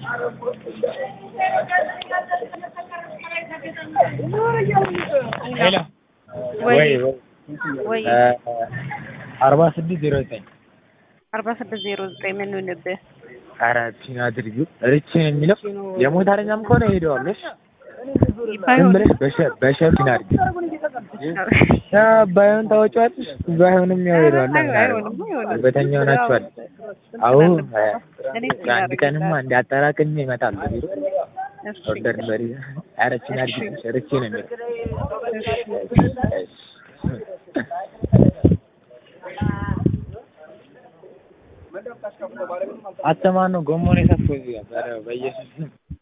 ሄሎ ወይ ወይ ወይ አርባ ስድስት ዜሮ ዘጠኝ አርባ ስድስት ዜሮ ዘጠኝ ምን ይሁንብህ? ኧረ ፒን አድርጊው ርቼ ነው የሚለው የሞተረኛም ከሆነ ሄደዋለሽ ዝም ባይሆን ብለሽ በሸ በሸ ፒን አድርጊው ያ ባይሆን ታወጪዋለሽ ባይሆንም ያው ሄደዋል አይሆንም አይሆንም። በተኛ ሆናችኋል አዎ እኔ አንድ ቀንማ እንዳጠራቅሜ እመጣለሁ ቢሮ እሺ ኦርደር በሪ ኧረ ፒን አድርጊው ርቼ ነው የሚለው አተማን ነው ጎሞን የሰፈው እዚህ ጋር ኧረ በኢየሱስ ስም